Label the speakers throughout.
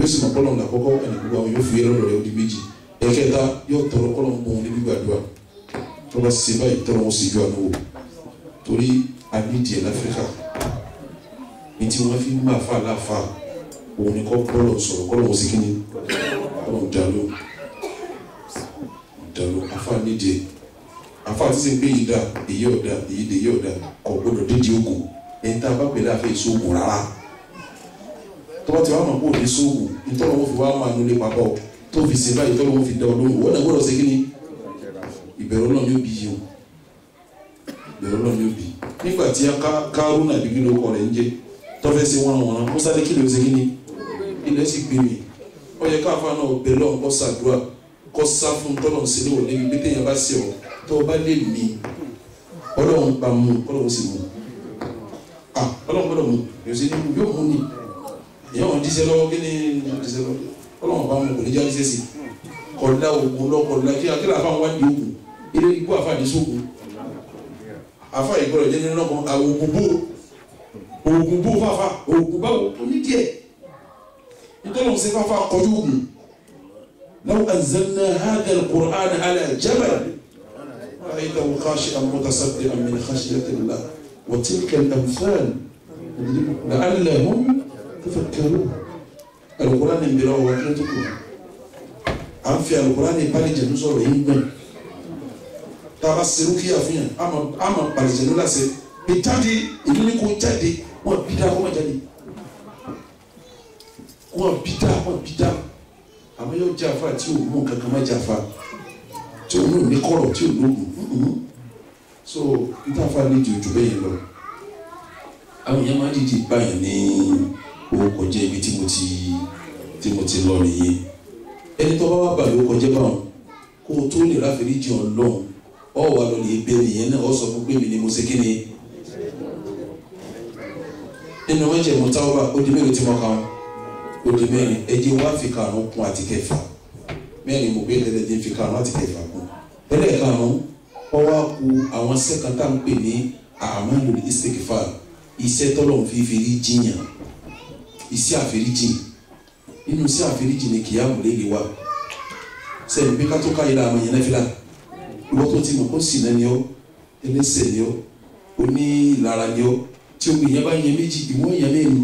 Speaker 1: sì mọ̀ kọ́lọ̀ ńlá kọ́kọ́ ẹni gbogbo àwọn yóò fi yẹ lọ́dọ̀ rẹ̀ ó di méjì ẹ̀kẹta yóò tọrọ kọ́lọ̀ ń bọ̀ wọn níbi gbàdúrà tó bá ṣe báyìí tọrọ wọn sì ju àná wò torí àbídìí ẹ̀ láfíríkà ní tí wọ́n fi ń máa fà láfa òun ni kọ́ kọ́lọ̀ sọ̀rọ̀ kọ́lọ̀ wọn sì kí ni kọ́lọ̀ dàlú dàlú afa nídìí afa àti sẹ́ ń gbé yìí dá èyí ọ̀dà èyí dè èyí ọ̀dà kọ̀ gbọ́dọ̀ dídì ogun ẹ̀ ń tá a bá pèlè àfẹ́ ìṣòògùn rárá tọ́wọ́ tí wàá mọ̀ kó o ní sóògùn nítorí wọn fi wá máa nulẹ̀ papọ̀ tó fi ṣe báyìí tọ́lọ́ wọn fi da ọ lóhùn wọ́n náà gbọ́dọ̀ ṣe kí ni ìbẹ̀rù Ọlọ́run yóò bí yìí o ìbẹ̀rù Ọlọ́run yóò bí nígbà tí Kárúnà bí kí ló kọ rẹ̀ ń jẹ́ tọ́fẹ́ sí wọn wọn Musa ní kí ló ṣe kí ni ilẹ̀ sì gbé mi ó yẹ káfa náà bẹ̀ lọ́n kọ́ sàdúrà kọ́ sá fún tọ́lọ̀ sí ní wọlé bí téèyàn bá ṣe ọ tó o bá lè mí Ọlọ́run bá mú Ọlọ́run sì mú ah Ọlọ́run gbọ́dọ̀ mú yóò ṣe ní yóò mú ni ìyá wọn díṣẹ́ lọ́wọ́ kí ni díṣẹ́ lọ́wọ́ Ọlọ́run bá mú kò ní já díṣẹ́ sí kọ̀ọ̀dá ogun lọ́kọ̀ọ̀dá kí akílà àfa wá di ogun ilé ikú àfa ní sógun àfa ìgbọ́dọ̀ jẹ́ nínú ọkàn àwọn ogun bó ogun bó fàfà ogun báwo ó ní díẹ̀ nítorí wọn ṣe fàfà kọjú ogun law anzalna hadha al-Qur'ana ala jabal ra'aytahu khashi'an mutasaddi'an min khashyati Allah wa tilka al-amthal la'allahum tafakkarun al-Qur'an ń bẹ̀rẹ̀ ọ̀wọ́ kí ló tó kù à ń fi alukurani palijẹnu sọ̀rọ̀ yìí gbọn taba seru kíyà fún yàn ama ama palijẹnu lase bí jáde ìlú ni kò jáde wọn bí dá wọn jáde wọn bí dá wọn bí dá àmọ́ yóò jẹ afa tí o mú kankan má jẹ afa tí o mú ní kọ̀rọ̀ tí o lóògùn so n ta fa ní jòjò bẹ́ẹ̀ yẹn lọ àwọn yẹn máa dìde báyìí ní owó kọjá ibi tí mo ti tí mo ti lọ nìyẹn ẹni tó bá wà bàbá ó kọjá báwọn kó o tó lè ráfẹ́rí jìn ọ́ lọ́hùn ọ wà lọ lè bẹ nìyẹn náà ọ sọ fún pé mi ni mo ṣe kí ni nínú méjì mo táwọn bá ó di mélòó tí mo kàn ó di mẹ́rin ẹjẹ wá fi karùn kún àti kẹfà mẹ́rin mo gbé ẹlẹ́dẹ̀ fi karùn àti kẹfà kún ẹlẹ́ẹ̀karùn ọ wá ku àwọn sẹ́kàn tá à ń pè ní àmàlù istikfar iṣẹ́ tọ́lọ̀ fi fi rí jiyàn iṣẹ́ àfẹ́ríjìn inú sí àfẹ́ríjì ni kìí àmúlé lè wa sẹ́yìn pé kátó ká yẹra àmọ̀ yẹn náà fi la ìwọ tó ti mọ̀ kó sì náà ni ọ́ ẹlẹ́sẹ̀ ni ọ́ onílara ni ọ́ tí o gbìyànjú bá yẹn méjì ìwọ yẹn mẹ́rin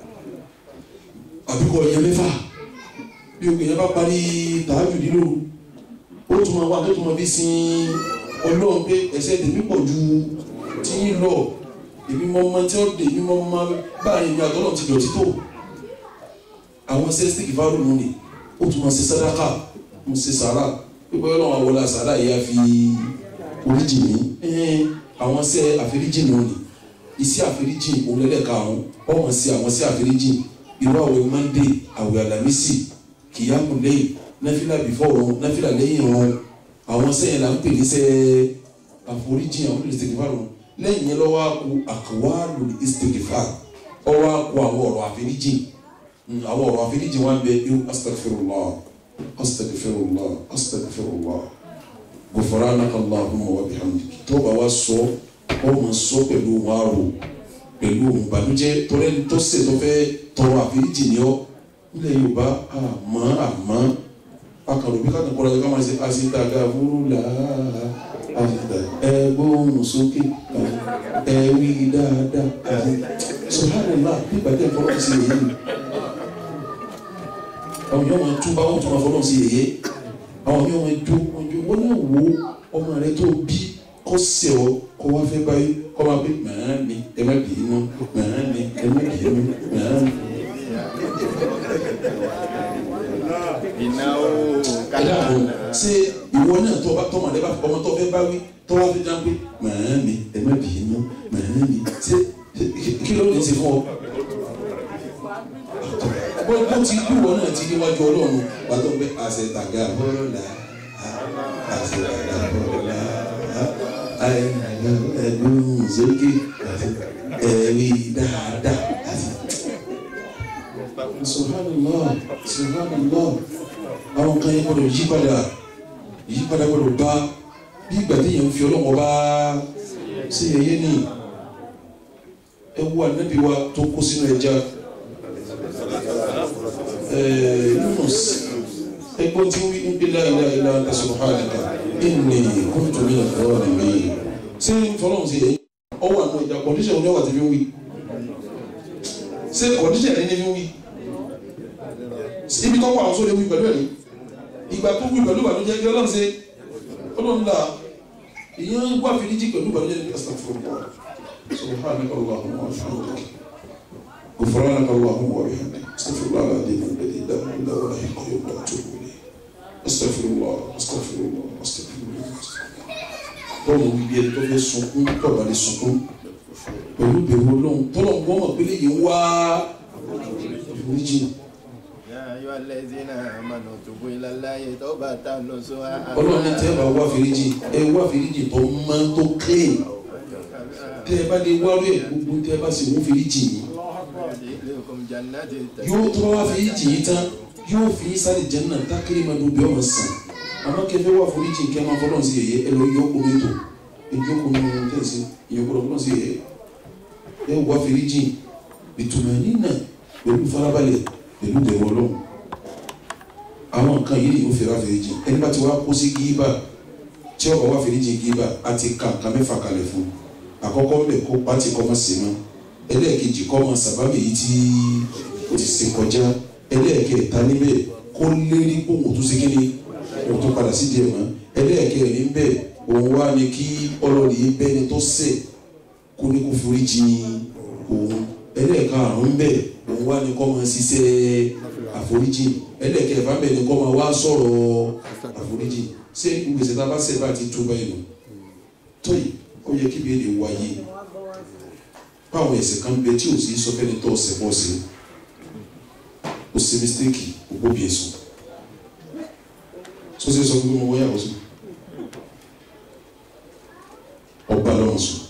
Speaker 1: àbíkọ yẹn mẹ́fà bí o gbìyànjú bá parí tààjù nílò ó tún máa wá tó tún máa fi sin ọlọ́run pé ẹsẹ̀ tèmi pọ̀ ju tí yín lọ èmi mọ́ ọmọ tí ó dé èmi mọ́ ọmọ báyìí ni àtọ́nà ti dọ̀tí tó àwọn sẹ́sítìkì fárúnù ni ó tún máa ṣe sàdákà mo ṣe sàrà pípẹ́ ọlọ́run àwọlá sàrà yìí á fi oríjì mi àwọn sẹ́ àforíjì nù ni iṣẹ́ àforíjì òǹlẹ́lẹ́ka àwọn ọmọ sí àwọn sẹ́ àforíjì irú àwẹ̀ mọ́ndé àwẹ̀ àlàmísì kìyàmù lẹ́yìn náfìlà bìfọ́ ọ̀run náfìlà lẹ́yìn ọ̀run àwọn sẹ́yìn là ń pè ní sẹ́ àforíjì àwọn olùsèkì fárúnù lẹ́yìn yẹn lọ́wọ́ àkú àkàwálù ìsèkìfà ọwọ́ àkú àwọn ọ̀rọ̀ àforíjì àwọn ọ̀rọ̀ àforíjì wọn bẹ irú astagfirullah astagfirullah astagfirullah gufranaka allahumma wa bihamdika tó bá wa sọ ọ ma sọ pẹ̀lú wọn àrò pẹ̀lú ohun ìbànújẹ́ torí ẹni tó ṣe tó fẹ́ tọrọ àforíjì ni ọ nílẹ̀ yorùbá àmọ́ àmọ́ akàrò bí kákan kọ́ra ká máa ṣe àṣetàgà fúrúlà ẹgbóhùn sókè ẹwí dáadáa subhanallah bí gbàdé ìfọwọ́ sí èyí àwọn yóò máa túbà wọn tún máa fọlọ́n sí yẹyẹ àwọn yóò máa jó wọn jó wọn náà wo ọmọ rẹ tó bí kó sẹ ọ kó wá fẹ́ báyìí kó máa pé màá mi ẹ má bì í nù màá mi ẹ má bì í nù màá mi.
Speaker 2: ìnáwó
Speaker 1: ẹ dàbò ṣé ìwọ náà tó bá tọmọ rẹ bá ọmọ tó fẹ́ báwí tó wá fẹ́ dáhùn pé màá mi ẹ má bì í nù màá mi ṣé kí ló lè ṣe fún ọ bó bó ti kú wọn náà ti níwájú ọlọ́run pàtó pé àṣetàgà bọ́ọ̀lá àṣetàgà bọ́ọ̀lá ẹ̀gbọ́n sókè ẹ̀rí dáadáa. subhanallah subhanallah àwọn kan yẹn gbọ́dọ̀ yí padà yí padà gbọ́dọ̀ bá bí ìgbà tí yẹn ń fi ọlọ́wọ́ bá ṣe yẹyẹ ní ẹ wú ànábì wa tó kó sínú ẹja Yunus ẹgbọ́n tí wí ń bí láìlá ilá anta subhanaka inni kuntu minaz zalimin ṣé fọlọ́run ṣe yẹn ọwọ́ àná ìjà kọ́ndíṣẹ̀ òní ọ̀wà ti fi ń wí ṣé kọ́ndíṣẹ̀ ẹni fi ń wí ibi tó wà ọ̀ṣọ́ lè wí pẹ̀lú ẹ̀rí ìgbà tó wí pẹ̀lú ìbànújẹ́ kí ọlọ́run ṣe ọlọ́run là ìyẹn wà fìdíjì pẹ̀lú ìbànújẹ́ ní astaghfirullah subhanaka allahumma wa bihamdika غفرانك اللهم وبحمدك استغفر الله العظيم الذي لا اله الا هو الحي القيوم واتوب اليه استغفر الله استغفر الله استغفر الله bọ́ọ̀lù bíbí ẹni tó fẹ́ sunkún tọ́ba lè sunkún pẹ̀lú bẹ̀rù ọlọ́run tọ́lọ̀ ń gbọ́mọ̀ pé léyìí wá ìforíjì
Speaker 2: يا أيها الذين آمنوا توبوا إلى الله توبة نصوحا
Speaker 1: ọlọ́run ní tẹ́ ẹ bá wá fèrèjì ẹ wá fèrèjì tó mọ́ tó clean tẹ́ ẹ bá lè wá rí ẹ̀ gbogbo tẹ́ ẹ bá sì mú fèrèjì yìí
Speaker 2: يدخلكم جنات
Speaker 1: yóò tó wá fèrèjì yìí tán yóò fi yín sáré jẹ́nà tákìrì máa dùn bí ọmọ sàn àmọ́ kẹfẹ́ wá fèrèjì kẹ́ máa fọlọ́n sí yẹ̀yẹ́ ẹ lọ yọ omi tó ìjókòó ní ọmọ tẹ̀sí ìyókòó fọlọ́n sí yẹ̀yẹ́ ẹ wá fèrèjì ìtumọ̀ nínà pẹ̀lú farabalẹ̀ pẹ̀lú bẹ̀rù ọlọ́run àwọn nǹkan yìí ni yóò fẹ́ra fèrèjì ẹni bá ti wá kó sí gíbà tí ọkọ̀ wá fèrèjì gíbà á ti ka nǹkan mẹ́fà kalẹ̀ fún àkọ́kọ́ ń bẹ̀ kó pátì kọ́ mọ́ sí mọ́ ẹlẹ́ẹ̀kejì kọ́ mọ́ sàbábì yìí tí ó ti ṣe kọjá ẹlẹ́ẹ̀kẹta níbẹ̀ kó lérí kó òun tó ṣe kí ni òun tó padà sí díẹ̀ mọ́ ẹlẹ́ẹ̀kẹrin níbẹ̀ òun wá ní kí ọlọ́ọ̀lì yìí bẹ́ni tó ṣẹ̀ kó ní kó foríjì òun ẹlẹ́ẹ̀karùn-ún bẹ́ẹ̀ òun wá ní kó máa ṣiṣẹ́ àforíjì ẹlẹ́ẹ̀kẹfà bẹ́ẹ̀ ni kó máa wá sọ̀rọ̀ àforíjì ṣé gbèsè tá a bá ṣẹ̀ bá ti tó báyìí nù tóyì ó yẹ kí bẹ́ẹ̀ lè wáyé báwọn ẹ̀ṣẹ̀ kan bẹ tí ò sí sọ fẹ́ni tó ọ̀sẹ̀ bọ́ sí ó ṣe mistake ògbó bí ẹ̀sùn tó ṣe sọ pé mo wáyà ọ̀sùn ọba lọ́wọ́ sùn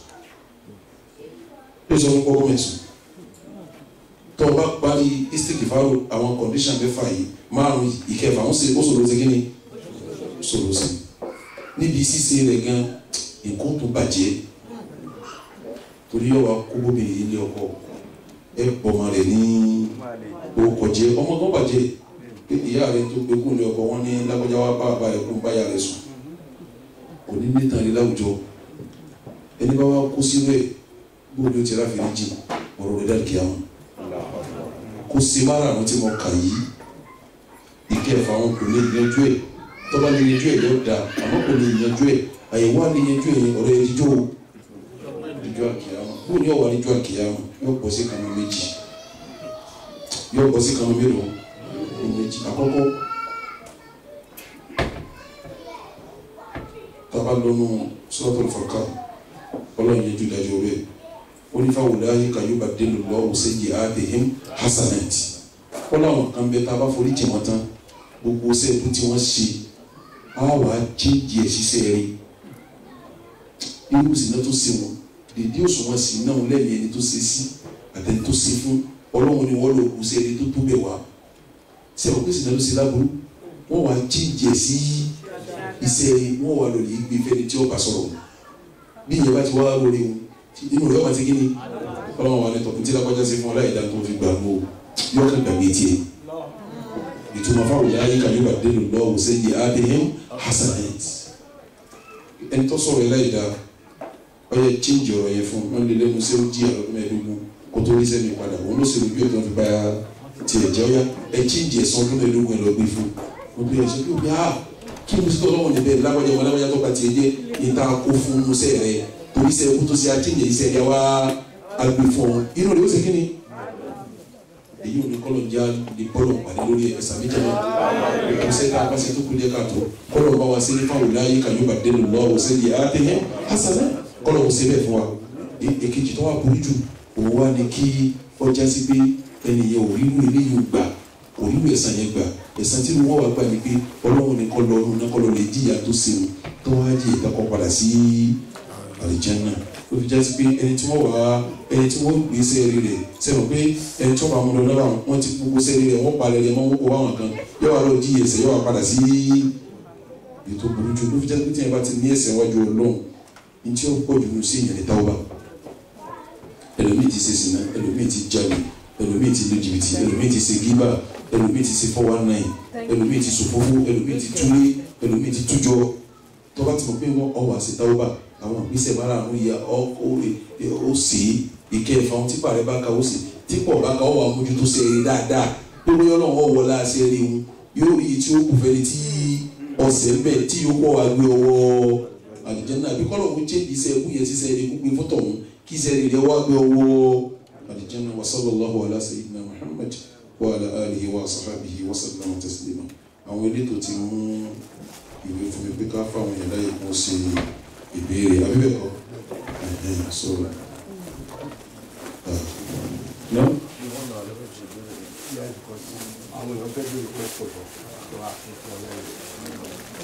Speaker 1: ó sọ fún kọ́kọ́ mẹ́sùn tó o bá parí istik faro àwọn condition mẹ́fà yìí márùn ìkẹfà ó sì ó sọ̀rọ̀ sí kíni sọ̀rọ̀ sí níbi ṣíṣe rẹ̀ gan nǹkan tó bàjẹ́ torí yóò wá kó bóbìnrin yìí lé ọkọ ẹ pọmọ rẹ ní orúkọ jẹ ọmọ kan bàjẹ́ pé ìyá rẹ tó gbé kún lé ọkọ wọn ní lágbájá wa bá bá ẹ kún báyà rẹ sùn kò ní ní tàn ní láwùjọ ẹni bá wá kó sínú ẹ bóòlù ó ti rà fèrè jì ọ̀rọ̀ rẹ dàrí kíá wọn kó se mára àwọn tí mo kà yìí ìkẹfà wọn kò lè yanjú ẹ tọ́ba lè yanjú ẹ yóò da àmọ́ kò lè yanjú ẹ àyẹ̀wò á lè yanjú ẹ ọ̀rọ̀ ẹ jíjó o níjọ́ àkìyàmọ̀ bó ní ọ̀wà níjọ́ àkìyàmọ̀ yóò bọ́ sí kanu méjì yóò bọ́ sí kanu mélòó ní méjì àkọ́kọ́ tábà lọ́nu Suratul Furqan ọlọ́run yẹn ju dájọ́ rẹ̀ onífàwọ̀ láyé kàyọ́bà dénú lọ́wọ́ sẹ́yìn àdéhìm hasanat ọlọ́run kan bẹ tá a bá forí jì wọ́n tán gbogbo sẹ́ẹ̀dù tí wọ́n ṣe á wàá jíjì ẹ̀ ṣiṣẹ́ rí irú ìsìn náà tó ṣe wọn dèdè òṣùwọ̀n sí náà lẹ́yìn ẹni tó ṣe sí àtẹni tó ṣe fún ọlọ́run ni wọ́n lò kù sí ẹni tó tó bẹ̀ wá ṣé àwọn pèsè náà ló ṣe láburú wọ́n wá jíjì ẹ̀ sí iṣẹ́ wọ́n wà lórí gbé fẹ́ni tí ó bá sọ̀rọ̀ bí ìyẹn bá ti wá lórí wọn inú rẹ̀ wọ́n ti kí ni ọlọ́run wà ní tọkùn tí lápájá sí fún ọláìdá tó fi gbà mọ́ yọ kàn gbàgbé tiẹ̀ ìtumọ̀ fáwọn ìyá ayé kan yóò bá dé lọ́wọ́ sẹ́yìn adéhìn hasanat ẹni tó sọ̀rọ̀ ẹláìdá ọyẹ chíńjì ọ̀rọ̀ yẹn fún wọn lé lẹ́nu sí ojú ẹ̀rọ mẹ́ẹ̀ẹ́dógún kó tó rí sẹ́mi padà wọn ló ṣèlú bí ọ̀tọ̀ fi bá tiẹ̀ jẹ́ ọyá ẹ chíńjì ẹ̀sán ọdún mẹ́ẹ̀ẹ́dógún ẹ̀ lọ gbé fún wọn bí ẹ̀ṣẹ́ bí omi ah kí ni sítọ́ ọlọ́wọ́n níbẹ̀ lágbájá wọn lágbájá tó bá tiẹ̀ jẹ́ ìta kó fún musẹ́ rẹ torí sẹ́ kó tó ṣe àchíńjì iṣẹ́ rẹ wá agbè fún ọ inú rẹ ó ṣe kí ni èyí ò ní kọ́lọ̀ já ní bọ́lọ̀ pàdé lórí ẹ̀sà méjìlá ìkọsẹ́ tá a bá ṣe tó kú díẹ̀ káàtó kọ́lọ̀ bá wa sí ní fáwọn ìláyé kàyọ́bà dénú lọ́wọ́ sẹ́yìn àtẹ̀yẹ hasanẹ́ kọ́lọ̀ wò síbẹ̀ fún wa èkejì tó wà burú jù òun wá ní kí ọjà sí pé ẹni yẹn ò rírú eléyìí ò gbà ò rírú ẹ̀sán yẹn gbà ẹ̀sán tí wọ́n wà gbà ní pé ọlọ́run ní kọ́ lọ́run náà kọ́ lọ́ lè jíyà tó sèwọ̀n tó wá jí ìtakọ̀ padà sí àlìjánnà ó fi jásí pé ẹni tí wọ́n wà ẹni tí wọ́n gbé sẹ́ẹ̀rì rẹ̀ sẹ́wọ̀n pé ẹni tí wọ́n bá mú lọ lọ́wọ́ wọn ti gbogbo sẹ́ẹ̀rì rẹ̀ wọ́n palẹ̀ rẹ̀ mọ́ wọ́n kó wáwọn kan yóò wá lọ jí ẹsẹ̀ yóò wá padà sí ètò burú jù ló fi jásí pé tí yẹn bá ti ní ẹsẹ̀ wájú ọlọ́run ní tí ó pọ̀ jù ní sí ìyẹn ní táwọn bá ẹlòmíì ti ṣe sìnà ẹlòmíì ti jalè ẹlòmíì ti lu jìbìtì ẹlòmíì ti ṣe gíbà ẹlòmíì ti ṣe four one nine ẹlòmíì ti sòfófó ẹlòmíì ti túlé ẹlòmíì ti tújọ tọ́ba ti mọ̀ pé wọ́n ọwọ́ àṣetáwọ́bà àwọn ìgbésẹ̀ márùn-ún yẹ ó sì ìkẹfà ohun tí pàrẹ bá ka ó sì tí pọ̀ bá ka ọwọ́ àmójútó ṣe eré dáadáa pé bóyá ọlọ́run ọwọ́ la ṣe eré wọn yóò rí tí ó kù fẹ́ni tí ọ̀sẹ̀ ń bẹ̀ tí yóò pọ̀ wá gbé ọwọ́ àlùjánnà àbí kọ́lọ̀ ń jẹ́ ìṣe ẹkú yẹn ṣiṣẹ́ eré gbogbo fọ́tọ̀ wọn kí iṣẹ́ eré rẹ̀ wá gbé ọwọ́ àlùjánnà wa sallallahu ala sayyidina Muhammad wa ala alihi wa sahbihi wa sallama taslima àwọn elétò ti mú ìwé fún mi pé ká fáwọn yàrá yìí kún sí ìbéèrè abíbẹ̀kọ́ sọ̀rọ̀ no
Speaker 3: àwọn èèyàn fẹ́ bèrè pé pọ̀ lọ tó wà fún fún ọlọ́run.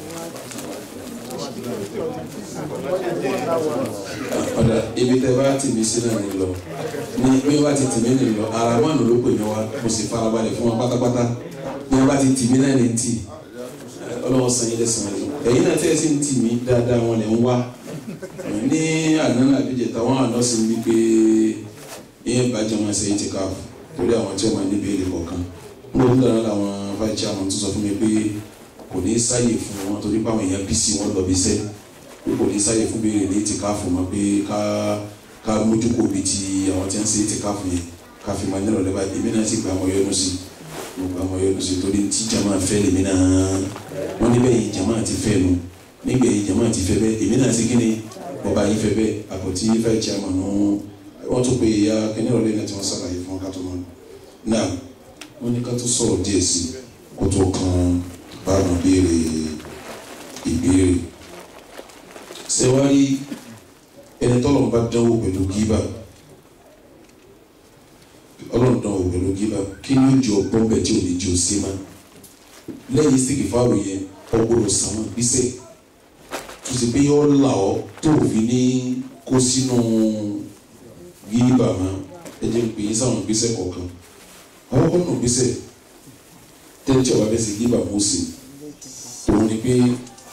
Speaker 1: ọ̀dà ibi tẹ bá tì mí sí náà ní lọ ní bí wọ́n bá ti tì mí ní lọ ara wọn ló pè mí wá mo sì farabalẹ̀ fún wọn pátápátá bí wọ́n bá ti tì mí náà ní tì ọlọ́wọ́ san yín lẹ́sàn-án rẹ̀ ẹ̀yin náà tẹ́ ẹ sì ń tì mí dáadáa wọn lè ń wá ní àná àbíjẹ táwọn àná sì ń bí pé ìyẹn bàjẹ́ wọn ṣe é ti káàfù torí àwọn tí wọ́n máa níbi èrè kọ̀ọ̀kan mo ń dáná làwọn vice chairman tó sọ fún mi pé kò ní sáyè fún wọn torí pé àwọn èèyàn bí sí wọn lọ bí sẹ́ pé kò ní sáyè fún béèrè ní ti káàfù mọ́ pé ká ká mójú kò bí ti àwọn tí wọ́n ṣe é ti káàfù yẹn ká fi máa nírọ̀lẹ́ báyìí èmi náà sì gba àwọn yọnu sí mo gba àwọn yọnu sí torí tí jama fẹ́ lèmi náà wọ́n níbẹ̀ yìí jama ti fẹ́ nu nígbà yìí jama ti fẹ́ bẹ́ẹ̀ èmi náà sì kí ni bọ́ba yìí fẹ́ bẹ́ẹ̀ àpótí vice chairman nù wọ́n tún pe ìyá kẹ́ni ọ̀rẹ́ náà tí wọ́n ṣàlàyé fún ká tó mọ́ náà wọ́n ní ká tó sọ̀rọ̀ díẹ̀ sí kó tó kan báàmù béèrè ìbéèrè sẹ́wárí ẹni tọ́lọ̀ bá dánwò pẹ̀lú gíbà ọlọ́run dánwò pẹ̀lú gíbà kí ni ó jọ bọ́m̀bẹ̀ tí ò ní jẹ́ òsè má lẹ́yìn sìkì fáwọn yẹn ọgbọ́dọ̀ sàmọ́ gbísẹ̀ tó sì pé yọ ọ́ là ọ́ tó fi ní kó sínú gíbà má ẹ jẹ́ pé yín sáwọn gbèsè kọ̀ọ̀kan àwọn kọ́nà gbèsè tẹ́tí ọba bẹ́ẹ̀ sì gíbà mú sí òun ni pé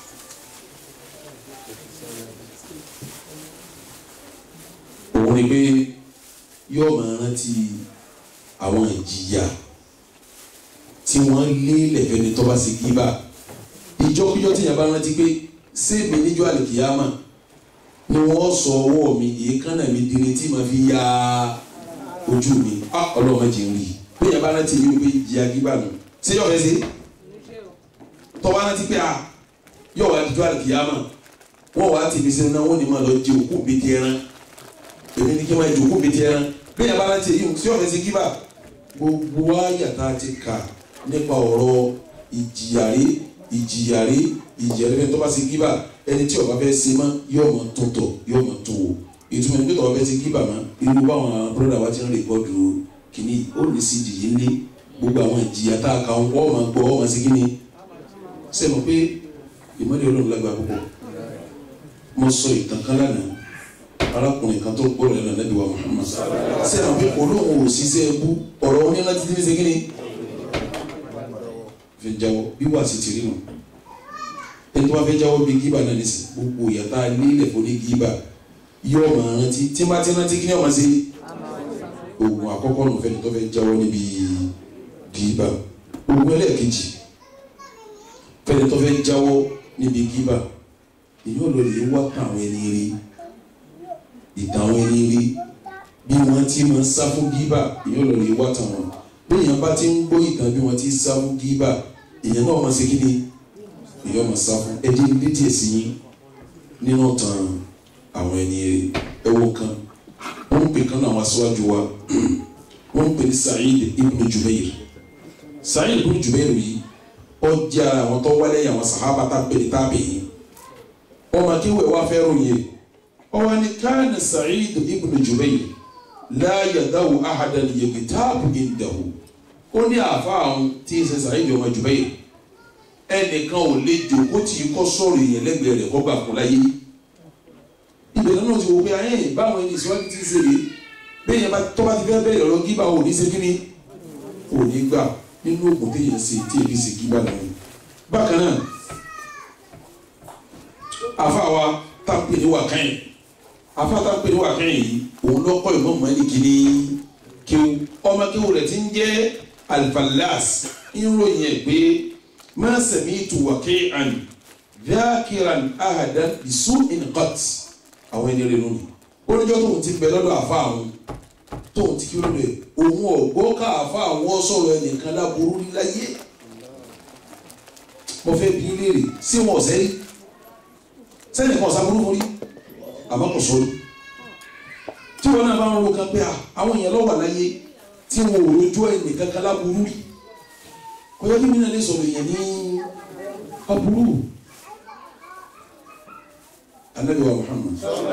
Speaker 1: òun ni pé yóò máa rántí àwọn ìjìyà tí wọ́n lé lẹ́fẹ̀ẹ́ni tó bá sì gíbà ìjọkíjọ tí yàrá bá rántí pé sèmi níjọ́ àlèkìyàmà ni wọ́n sọ ọwọ́ mi èékánná mi dire tí màá fi ya ojú mi á ọlọ́run jẹ́ ń rí bí yàrá bá rántí mi pé ìjìyà gíbà nù ṣé yọ̀ fẹ́ ṣe tọ́wọ́ rántí pé a yọ̀ wá dídú àlùkìyàmà wọ́n wá tì mí sínú náà wọ́n ní máa lọ jẹ òkú mi ti ẹran èmi ní kí wọ́n jẹ òkú mi ti ẹran bí yàrá bá rántí èyí ṣé yọ̀ fẹ́ ṣe gíbà gbogbo àyàtà ti kà nípa ọ̀rọ̀ ìjìyàrí ìjìyàrí ìjìyàrí tó bá ṣe gíbà ẹni tí ó bá fẹ́ ṣe mọ́ yóò mọ̀ tó tọ̀ yóò mọ̀ tó wò ìtumọ̀ nígbà tó bá fẹ́ ṣe gíbà mọ́ irú báwọn bọ́dà wa ti ń rìkọ́dù kìíní ó lè sí ìdíyé ńlé gbogbo àwọn ìjìyà tá a kà ń wọ́n máa gbọ́ wọ́n máa ṣe kíni ṣe mọ̀ pé ìmọ̀lẹ̀ ọlọ́run lágbà púpọ̀ mo sọ ìtàn kan lánàá arákùnrin kan tó gbọ́dọ̀ lẹ́nu Ànábì wa Muhammad ṣe mọ̀ pé olóhùn ò ṣiṣẹ́ ẹbú ọ̀rọ̀ oní láti dín ní ṣe kíni fi jáwọ́ bí wàá sì ti rí nù ẹni tó bá fẹ́ jáwọ́ bí gíba náà nìsín gbogbo ìyàtá nílẹ̀ fún ní gíba yóò máa rántí tí n bá ti rántí kí ni ọmọ sí oògùn àkọ́kọ́ nù fẹ́ni tó fẹ́ jáwọ́ níbi gíba oògùn ẹlẹ́ẹ̀kejì fẹ́ni tó fẹ́ jáwọ́ níbi gíba èyí ò lọ lè wá tàn àwọn ẹni rí ìtàn àwọn ẹni rí bí wọ́n ti máa ń sá fún gíba èyí ò lọ lè wá tàn wọn bí èèyàn bá ti ń gbọ́ ìtàn bí wọ́n ti sá fún gíba èèyàn náà máa ṣe kí ni èyí ọmọ sá fún ẹdí dídí èsì yín nínú tàn àwọn ẹni ẹwọ kan wọn ń pè kan náà wọn aṣáájú wa wọn ń pè ní Sa'id ibn Jubair Sa'id ibn Jubair yìí ó jẹ́ ara àwọn tó wálé àwọn sàhábà tá a pè ní tábìyìn ọmọ akéwì wa fẹ́ ròyìn ọwọ́ ni káàní Sa'id ibn Jubair la yadawu ahadan yagtabu indahu ó ní àfa àwọn tí ń ṣe Sa'id ọmọ Jubair ẹnìkan ò lè jòkó tí kò sọ̀rọ̀ èèyàn lẹ́gbẹ̀ẹ́ rẹ̀ kọ́ gbà fún láyé ìbẹ̀rẹ̀ náà ti wò pé ayé báwọn ẹni ìṣíwájú ti ń ṣeré bẹ́ẹ̀ yẹn tó bá ti fẹ́ bẹ̀rẹ̀ ọ̀rọ̀ gíba ò ní ṣe kí ni ò ní gbà nínú òògùn téèyàn ṣe tí èmi ṣe gíba náà bákan náà àfa wa tá a pè ní wàkàyìn àfa tá a pè ní wàkàyìn yìí òun lọ́kọ́ ìmọ̀ mọ́lì kìíní kíw ọmọ kíw rẹ̀ ti ń jẹ́ alfalas ìròyìn ẹ̀ pé ma sami'tu waqi'an dhakiran ahadan bisu'in qat àwọn ẹni rẹ̀ lónìí ó níjọ́ tóun ti bẹ lọ́dọ̀ àfa àwọn tóun ti kí lóde òun ọ̀gbọ́ ká àfa àwọn sọ̀rọ̀ ẹnìkan láburú láyé mo fẹ́ bí léèrè sí wọn ọ̀sẹ́ rí sẹ́ni kan ọ̀sá burúkú rí àmọ́ kò sọ́ọ́ tí wọn náà bá ń ro kan pé àwọn èèyàn lọ́wọ́ láyé tí wọn ò rojú ẹnì kankan láburú rí kò yẹ kí mi náà lè sọ̀rọ̀ èèyàn ní aburú anabi wa Muhammad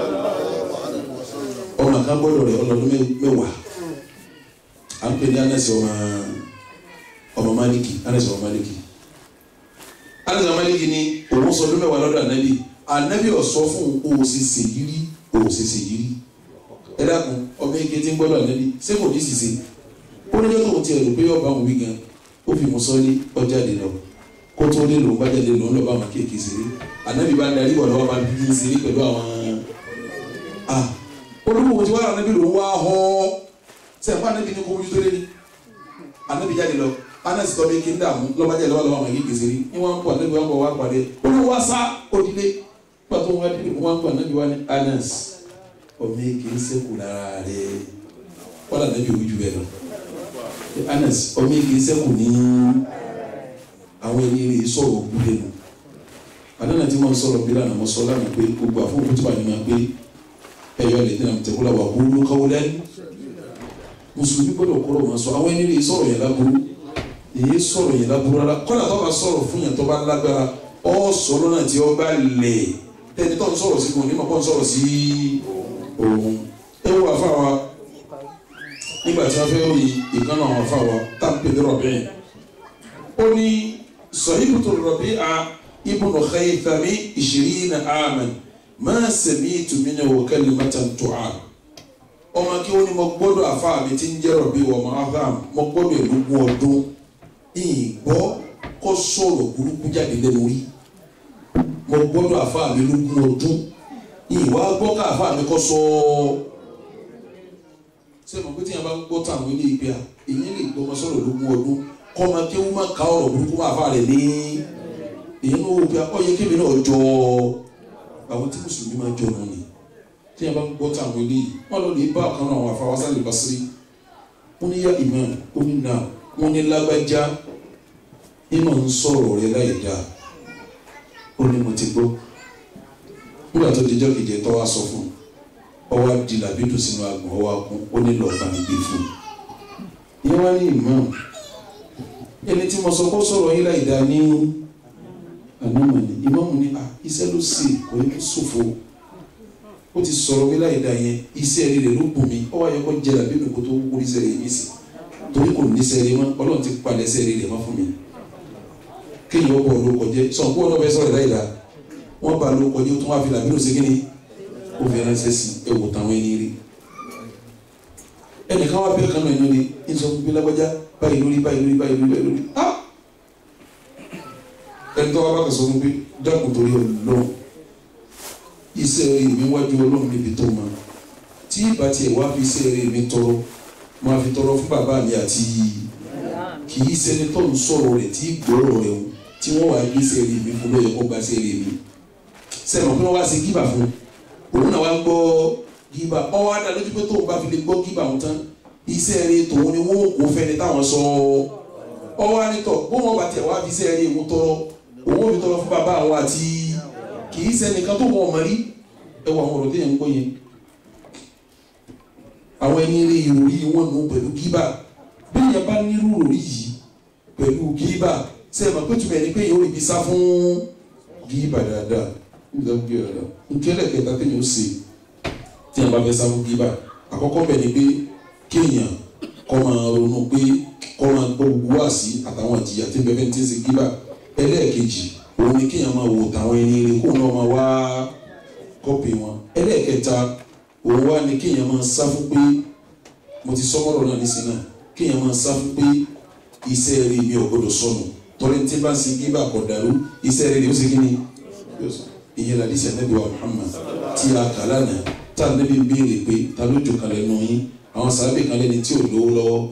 Speaker 1: ọmọ kan gbọ́dọ̀ rẹ̀ ọlọ́dún mẹ́wàá à ń pè ní anasi ọmọ ọmọ maliki anasi ọmọ maliki anasi ọmọ maliki ni òun sọ ọdún mẹ́wàá lọ́dọ̀ anabi anabi ọsọ fún òsèsè yìí òsèsè yìí ẹ dákun ọmọ eke tí ń gbọ́dọ̀ anabi ṣé kò ní sise ó ní lọ́tọ̀ tí ẹ rò pé ọba òun wí gan ó fi mú sọ́ọ́lì ọjà lè lọ kó tó lè lò ó bá jáde lò ó lọ́ba àwọn kéèké ṣeré anabi bá darí wà lọ́wọ́ bá bí ṣeré pẹ̀lú àwọn ah olùkọ́ tí wàá anabi ló ń wá họ́ sẹ́yìn anabi ní kó wọ́n tó lé ní anabi jáde lọ anasi tọ́ bí kí n dààmú lọ́ba jáde lọ́wọ́ lọ́wọ́ àwọn kéèké ṣeré ní wọ́n ń bọ̀ anabi wọn bọ̀ wá pàdé olùkọ́ wá sá òdìlé pàtó wọn adìlé wọn ń bọ̀ anabi wá ní anas ọmọ eke ń sẹ́kù lára rẹ̀ wọ́n lànà bí òwúju bẹ́ẹ̀ lọ anas ọmọ eke ń sẹ́kù ní àwọn ẹni rẹ̀ sọ̀rọ̀ gbúdẹ̀ nù adana tí wọn sọ̀rọ̀ bí lànà mọ sọ lánàá pé gbogbo àfọwọ́ tó bá ní ma pé ẹyọ lè tẹnà tẹkọlá wà kúrú káwọlẹ mùsùlùmí gbọ́dọ̀ kọrọ wọn sọ àwọn ẹni rẹ̀ sọ̀rọ̀ yẹn láburú èyí sọ̀rọ̀ yẹn láburú rárá kọlá tó bá sọ̀rọ̀ fún yẹn tó bá lágbára ọ sọ̀rọ̀ náà tí ọ bá lẹ tẹni tó ń sọ̀rọ̀ sí kò ní ma kọ́ ń sọ̀rọ̀ sí òun ẹ wọ àfa wa nígbà tí wọn fẹ́ rí ìkànnà àwọn àfa wa tá n pè ní rọ̀bìn ó ní sọ̀yìnbùtò rọ̀bìn a ibùnú khaythami ìṣirínà àmàn máa sẹ̀mí ìtumínà wò kalimata tu'a ọmọ kí wọ́n ní mo gbọ́dọ̀ àfa mi ti ń jẹ́rọ̀ bí wọ́n máa fà mo gbọ́dọ̀ ìlúgbọ́n ọdún ìgbọ́ kó sọ̀rọ̀ burúkú jáde lẹ́nu rí mo gbọ́dọ̀ àfa mi lógún ọdún ìwà gbọ́ ká àfa mi kọ́ sọ ṣé mo pé tí yẹn bá ń gbọ́ táwọn ilé ìgbé à èyí lè gbọ́ ọmọ sọ̀rọ̀ lógún ọdún kọ́ ọmọ kí wọ́n má ka ọ̀rọ̀ burúkú máa fà rẹ̀ ní èyí ló wò pé ọyẹ kébì náà jọ àwọn tí mùsùlùmí máa jọ náà ni tí yẹn bá ń gbọ́ táwọn eléyìí wọ́n lọ lè bá ọ̀kan náà àwọn afáwásá lè bá sírí wọ́n ní yá imam ó ní nà wọ́n ní lágbájá nínú ń sọ̀rọ̀ rẹ láì dáa ó ní mo ti gbọ́ nígbà tó dijọ́ kejì ẹ̀ tọ́ wá sọ fún ọ wá di làbídùn sínú agbọ̀n ọ wá kún ó ní lọ́ọ́ bá mi gbé fún un ìyẹn wá ní imam ẹni tí mo sọ kó sọ̀rọ̀ yín láì dáa ní ànámọ̀ ni ìmáàmù ni ah iṣẹ́ ló ṣe kò ní kó ṣòfò ó ti sọ̀rọ̀ wí láì dá yẹn iṣẹ́ rẹ̀ ló bùn mí ọwọ́ ayọ̀kọ́ jẹ́ làbí nìkó tó wúwo iṣẹ́ rẹ̀ mí sí torí kò ní iṣẹ́ rẹ̀ mọ́ ọlọ́run ti palẹ̀ iṣẹ́ rẹ̀ mọ́ fún mi kéèyàn bọ̀ ló kọjẹ́ sọ̀n kó ọ̀nà fẹ́ sọ̀rọ̀ láì dá wọ́n bá ló kọjẹ́ tó wá fi làbí lòsí kíni ó fi ránṣẹ́ sí ẹ̀wò táwọn ẹni rí ẹnìkan wá bẹ́ẹ̀ kanú ẹ̀nà ni ìsọ gbogbo lágbájá báyìí lórí báyìí lórí báyìí lórí báyìí lórí ah ẹni tó wá bá kẹsàn fún pé dákun torí Ọlọ́run iṣẹ́ rẹ̀ mi wájú Ọlọ́run níbi tó mọ tí ìbá tiẹ̀ wá fi iṣẹ́ rẹ̀ mi tọrọ máa fi tọrọ fún bàbá mi àti kì í ṣẹni tó ń sọ̀rọ̀ rẹ̀ tí gbọ́rọ̀ rẹ̀ o tí wọ́n wá gbé iṣẹ́ rẹ̀ mi fún lóye kó gba iṣẹ́ rẹ̀ mi sẹ́nu pé wọ́n wá sí gíbà fún òun náà wá gbọ́ gíbà ọwọ́ adá lójú pé tóun bá fi lè gbọ́ gíbà wọn tán iṣẹ́ rẹ̀ tòun ni wọ́n kò fẹ́ni táwọn sọ ọwọ́ anitọ̀ bó wọn bá tiẹ̀ wá fi iṣẹ́ rẹ̀ wọn tọrọ òun fi tọrọ fún bàbá àwọn àti kì í ṣẹnìkan tó mọ ọmọ rí ẹwà àwọn ọ̀rọ̀ téèyàn ń gbọ́ yẹn àwọn ẹni rí ìròrí wọn nù pẹ̀lú gíbà bí èèyàn bá nírú ìròrí yìí pẹ̀lú gíbà ṣe é mọ̀ pé tùmẹ̀ ni pé èèyàn ò rí ibi sá fún gíbà dáadáa níbi tó ń gbé ọ̀dà nkẹ́lẹ̀ kẹta téèyàn ó ṣe tí èèyàn bá fẹ́ sá fún gíbà àkọ́kọ́ bẹ̀ ni pé kéèyàn kọ́ máa ronú pé kọ́ máa gbọ́ gbogbo wá sí àtàwọn ìjìyà tí bẹ́ẹ̀ ti ń ṣe gíbà ẹlẹ́ẹ̀kejì òun ni kéèyàn máa wò táwọn ẹni rẹ kó náà máa wá kọ́pì wọn ẹlẹ́ẹ̀kẹta òun wá ni kéèyàn máa sá fún pé mo ti sọ́mọ́rọ̀ náà nísìnyí náà kéèyàn máa sá fún pé iṣẹ́ rẹ mi ò gbọdọ̀ sọnù torí tí bá ń sin gíbà kọ̀ dàrú iṣẹ́ rẹ ni ó ṣe kí ni ìyẹn làdí sẹ́ nẹ́bí wa Muhammad tí a kà lánàá tá a nẹ́bí béèrè pé ta ló jò kalẹ̀ nù yín àwọn sábẹ́ kan lẹ́ni tí ò lówó lọ́wọ́ ó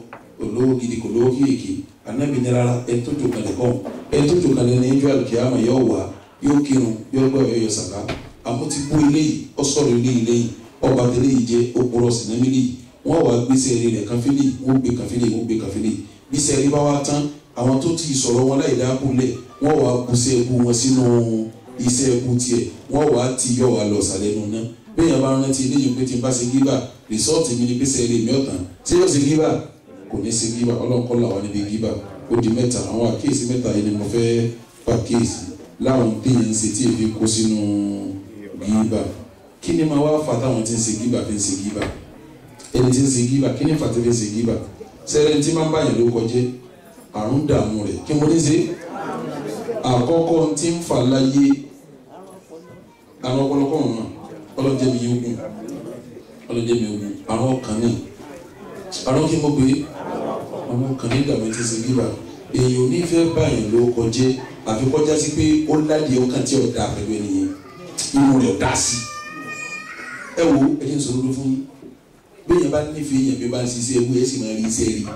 Speaker 1: kò lówó gidi kò lówó kéèké anabi ní rárá ẹni tó jò kalẹ̀ kọ́ ẹni tó jò kalẹ̀ ní ẹjọ́ àlùkìyàmọ̀ yóò wá yóò kírun yóò gbọ́ yóò yọ sàká àmọ́ ti bú eléyìí ó sọ̀rọ̀ eléyìí lẹ́yìn ọba tẹ́lẹ̀ yìí jẹ́ òpùrọ̀ sinamílì wọ́n wá gbèsè eré rẹ̀ káfílì wọ́n gbé káfílì wọ́n gbé káfílì gbèsè eré bá wá tán àwọn tó ti sọ̀rọ̀ wọn láì dáàbò lẹ̀ wọ́n wá busẹ́ ẹbú wọn sínú iṣẹ́ ẹbú tiẹ̀ wọ́n wá ti yọ wá lọ sàlẹ̀ nù náà bẹ́ẹ̀ yẹn bá rántí eléyìí pé tí n bá ṣe gíbà rìsọ́ọ̀tì mi ni gbèsè eré mi ọ̀tàn tí yóò ṣe gíbà kò ní ṣe gíbà ọlọ́nkọ́ làwọn níbi gíbà ó di mẹ́ta àwọn àkíyèsí mẹ́ta yìí ni mo fẹ́ pàkíyèsí láwọn téèyàn ń ṣe tí èfi kó sínú gíbà kí ni máa wá fa táwọn tí ń ṣe gíbà fi ń ṣe gíbà ẹni tí ń ṣe gíbà kí ni fàtẹ́ fi ń ṣe gíbà sẹ́rẹ̀ tí máa ń báyàn ló kọjẹ́ àrùn dààmú rẹ̀ kí mo ní ṣe àkọ́kọ́ tí ń fà láyé àwọn ọ̀pọ̀lọpọ̀ wọn ọlọ́jẹ́ mi yóò gùn ọlọ́jẹ́ mi yóò gùn àwọn ọkàn ní àwọn kí mo gbé àwọn ọkàn ní ìdààmú tí ń ṣe gíbà èèyàn ò ní fẹ́ báyàn ló kọjẹ́ àfi kọjá sí pé ó ládìí ọkàn tí ọ̀dà pẹ̀lú ẹnìyẹn inú rẹ̀ ọ̀dà sí ẹ wo ẹ jẹ́ n sọ̀rọ̀ ló fún yín bẹ́ẹ̀ yẹn bá nífẹ̀ẹ́ yẹn bí bá ń ṣiṣẹ́ ewu ẹ̀ sì máa rí iṣẹ́ rí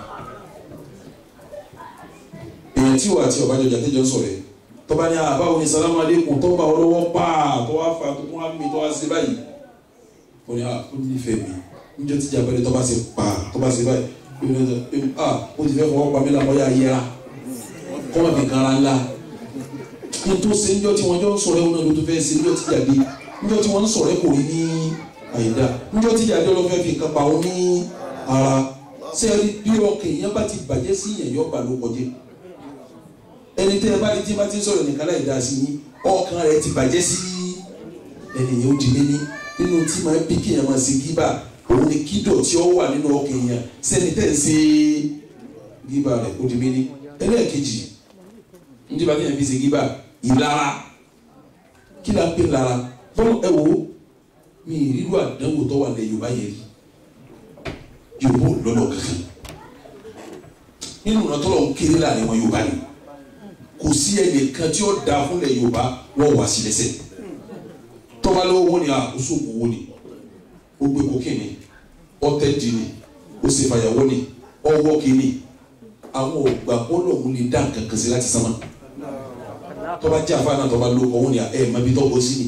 Speaker 1: èèyàn tí wà tí ọbàjọ́ jàdéjọ́ sọ̀rọ̀ ẹ̀ tọ́ba ní àbáwo ni salamu aleykum tó bá wọn lọ́wọ́ paa tó wá fa tó tún wá mi tó wá ṣe báyìí ó ní ah ó nífẹ̀ẹ́ mi níjọ́ tí jàbẹ́rẹ́ tó bá ṣe paa tó bá ṣe báyìí ó ní ah ó ti fẹ́ fọwọ́ pa mí làwọn yà yẹra kọ́mọ̀ fi kan ara ńlá ní tó ṣe níjọ́ tí wọ́n jọ ń sọ̀rọ̀ ẹ̀ wọn náà ló tó fẹ́ ṣe níjọ́ tí jáde níjọ́ tí wọ́n ń sọ̀rọ̀ ẹ̀ kò rí ní àyídá níjọ́ tí jáde ọlọ́fẹ́ fi kan pa òun ní ara sẹ́ẹ̀rí bí ọkàn èèyàn bá ti bàjẹ́ sí yẹn yọ́ bà ló kọjá ẹni tẹ́ ẹ bá ní tí bá ti ń sọ̀rọ̀ nìkan láì dá sí yín ọkàn rẹ̀ ti bàjẹ́ sí ẹnìyàn ó di méní nínú tí máa bí kéèyàn máa ṣe gíbà òun ni kídọ̀ tí ó wà nínú ọkàn èèyàn sẹ́ni tẹ́ ń ṣe gíbà rẹ̀ ó di méní ẹlẹ́ẹ̀kejì ní bá kéèyàn fi ṣe gíbà ìlara kí la ń pè lára bọ́lá ẹ wò ó mi ìrírú àdánwò tó wà lẹ́yìn Yorùbá yẹn rí Yorùbá ò lọ́nà kankan nínú ìrántọ́lọ́ ń kéré láàrin wọn Yorùbá ni kò sí ẹnìkan tí ó da fúnlẹ̀ yorùbá wọ́n wá sí lẹ́sẹ̀ tọ́ba lọ́wọ́ wọn ni àkóso owó ni ó gbé kókè ni ọtẹ di ni ó sì fàyàwó ni ọwọ́ kìíní àwọn ògbà bọ́ọ̀lù ọ̀hún lè dá nǹkan kan sí láti sánmà tọ́ba jẹ́ àfa náà tọ́ba lọ́wọ́ wọn ni ẹ̀ má bí tọ́gbọ́ sí ni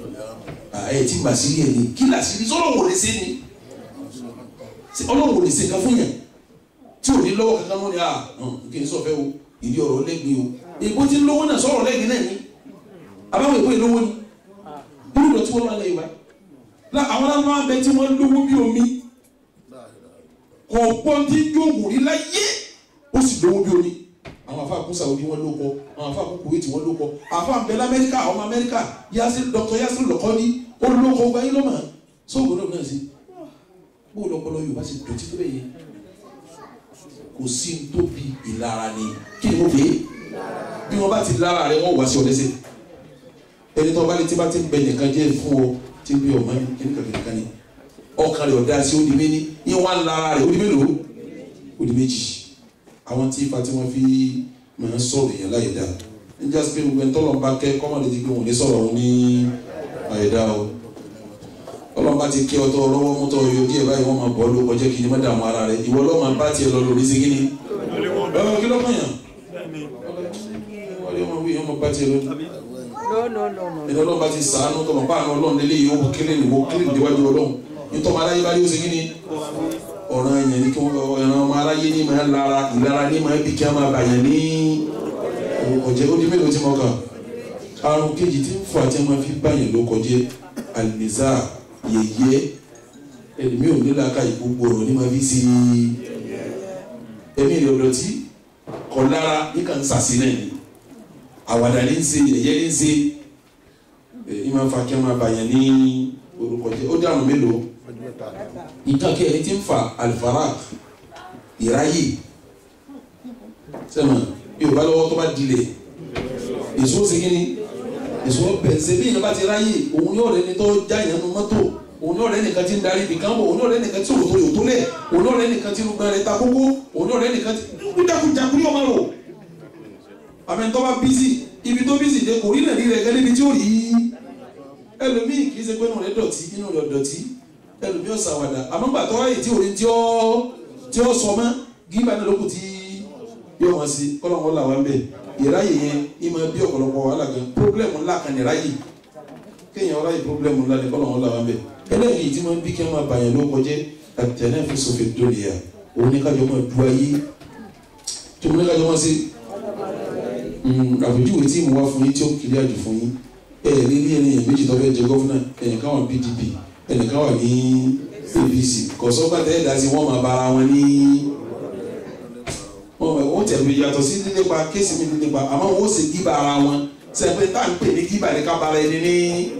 Speaker 1: ẹ̀ tí mà sí rí ẹ̀ ni kí là sí ni sọ́dọ̀ wò lè sí ni ọlọ́run wò lè sí nǹkan fún yẹn tí ò ní lọ́wọ́ kankan wọn ni à kí n sọ fẹ́ o ìdí ọ̀rọ̀ lẹ́gbẹ̀ẹ́ o èbó tí ń lówó náà sọ̀rọ̀ lẹ́yìn náà ni àbáwọ̀ èbó ìlówó ni bí ìlọ tí wọ́n máa lẹ́yìn báyìí la àwọn náà máa bẹ tí wọ́n lówó bí omi kọ̀ọ̀pọ̀ tí yóò rí láyé ó sì lówó bí omi àwọn afa kún Saudi wọn ló kọ àwọn afa kún Kuwait wọn ló kọ afa ń bẹ lamẹ́ríkà ọmọ Amẹ́ríkà yasir Dr. yasir lọ́kọ́ni ó ló kọ ọgbà yín lọ́mọ sóògùn náà náà sí bó lọ́pọ̀lọ́ Yorùbá sì dọ̀tí tó bẹ́ẹ̀ yẹ kò sí tó bí ìlara ni kí ni mo fè é bí wọn bá ti lára rẹ wọn wá sí ọ lẹ́sẹ̀ ẹni tó bá ní tí bá ti ń bẹ nìkan jẹ fún ọ tí bí ọmọ yìí kí ni kàkiri kan ni ọkàn rẹ ọdá sí odi méní ní wọn lára rẹ odi mélòó odi méjì àwọn tí ifá tí wọn fi máa ń sọ̀rọ̀ yẹn láyé dá níjà sí pé gbogbo ẹni tọ́lọ̀ ń bá kẹ́ kọ́mọ̀lé ti gbé wọn ní sọ̀rọ̀ wọn ní àyè dá o ọlọ́mọba ti kí ọtọ ọlọ́wọ́ mọ́tọ́ yóò díẹ̀ báyìí wọ́n máa bọ́ ló kọjá kí ni má dààmú ara rẹ̀ ìwọ lọ́ọ́ máa bá tiẹ̀ lọ lórí sí kíni ẹ kí ló kàn yàn wọ́n lé wọn wí ọmọ bá tiẹ̀ lọ
Speaker 4: No, no, no, no.
Speaker 1: ẹni ọlọ́mọba ti sàánú tọmọ bá àwọn ọlọ́run lélẹ́yìí ó kílẹ̀ ní wọ́n kílẹ̀ níwájú ọlọ́run nítorí ọmọ aráyé bá yóò ṣe kíni ọ̀ràn ẹ̀yàn ní kí wọ́n ẹ̀ràn ọmọ aráyé ní máa lára ìlara ní máa bí kí a máa bàyàn ní ọ̀jẹ̀ ó di mélòó tí mo kà àrùn kejì tí ń fọ àti ẹ̀ máa fi bàyàn ló kọjẹ́ àlìníṣà yẹyẹ ẹlẹmi ò ní làákà yìí gbogbo ọ̀rọ̀ ní ma fi si ẹmí rẹ ọdọtí kọ lára ní kàn sàṣì náà ni àwàdà ní ń ṣe yẹyẹ ní ń ṣe ẹ máa fa kí wọn máa bàyàn ní orúkọ jẹ ó dànù mélòó nǹkan kí ẹni tí ń fa alifara ìráyè sẹ́nu yorùbá lọ́wọ́ tó bá dilẹ̀ èso ṣe kí ni èso bẹ̀nsẹ̀ bí yẹn bá ti ráyè òun yóò rẹ ni tó já yẹn nu mọ́tò òun yóò rẹ nìkan ti ń darí ibìkan bọ̀ òun yóò rẹ nìkan tí òtò yòó tó lẹ̀ òun yóò rẹ nìkan tí irúgbọ́n rẹ ta kókó òun yóò rẹ nìkan tí kújakújakú yóò máa rò àmì tó bá bísí ibi tó bísí dé kò rí nàrí rẹ gẹ́gẹ́ níbi tí ó rí ẹlòmíì kì í ṣe pé inú rẹ dọ̀tí inú rẹ dọ̀tí ẹlòmíì ọ̀sàwàdà àmọ́ gbà tó ráyè tí òun tí ó tí ó sọ mọ́ gíba náà lókùn tí yóò wọn sí kọ́lọ́wọ́n là wá ń bẹ̀ ìráyè yẹn ìmọ̀ bí ọ̀pọ̀lọpọ̀ wàhálà gan pírọ́blẹ̀mù ńlá kan ní ìráyè kéèyàn ọ̀ráyè pírọ́blẹ̀mù ńlá ní kọ́lọ́wọ́n là wá ń bẹ̀ eléyìí tí wọ́n bí kí wọ́n máa bàyàn ló kọjẹ́ àtẹ̀lẹ́ fi sọ̀fẹ̀ dòlè yà òun ní kájọ máa du ayé tí mo ní kájọ máa ṣe àpèjúwe tí mo wá fún yín tí ó kiri àjò fún yín ẹ ẹ lérí ẹni yẹn méjì tó fẹ́ jẹ gọ́fúnà ẹnìkan wà PDP ẹnìkan wà ní APC kọ̀sọ́gbà tẹ́lẹ̀ dá sí wọ́n máa bára wọn ní wọ́n tẹ̀lé yàtọ̀ sí nípa kéésì mi nípa àmọ́ wọ́n ṣe gíba ara wọn sẹ́pẹ́ tá à ń pè ní gíba ní kábàárà ẹni ní